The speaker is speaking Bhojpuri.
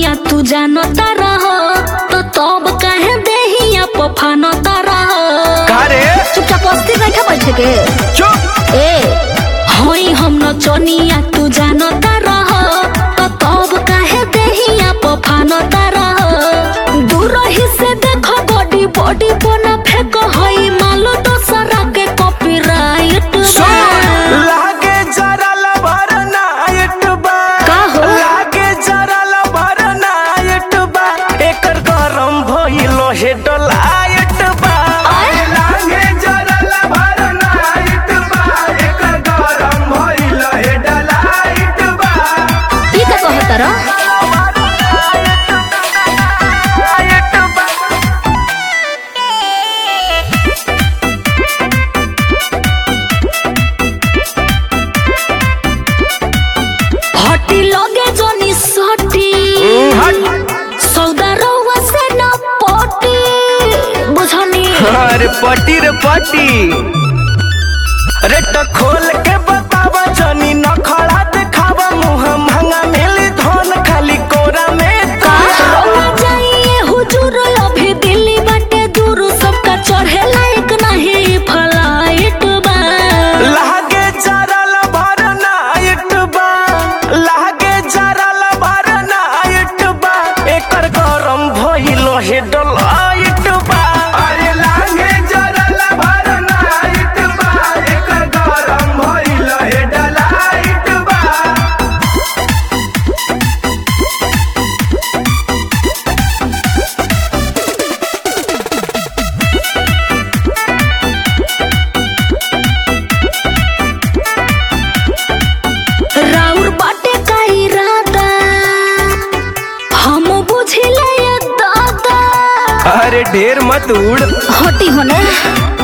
चनिया तू जानता रह तो तब काहे देहिया पफानता रह का रे चुपचाप अस्थिर बैठा बैठे के चुप ए होई हम न चनिया तू जानता रह तो तब काहे देहिया पफानता रह दूर ही से देखो बॉडी बॉडी बना फेंक होई मालो दोसरा के कॉपीराइट लागे जरा लबर नाइट बा का हो? लागे जरा लबर नाइट बा एकर गरम भइलो हे डलाइट बा आय? लागे जरा लबर नाइट बा एकर गरम भइलो हे डलाइट बा ई का कहत रह हटी लगे जोनी सटी सौदा रउआ से न पटी बुझनी अरे पटी रे पटी अरे तो खोल के बतावा जनी न खड़ा दिखावा मुंह महंगा मिली धन खाली कोरा में का का रउआ जाइए हुजूर अभी दिल्ली बाटे दूर सबका चढ़े लायक नहीं फ्लाइट बा लागे जरा लबर नाइट बा लागे जरा लबर नाइट बा एकर गरम भइलो हे डलाइट बा अरे लागे जरा लबर नाइट बा एकर गरम भइलो हे डलाइट बा राउर बाटे का इरादा हम बुझिले ये दादा अरे ढेर मत उड़ हटी होने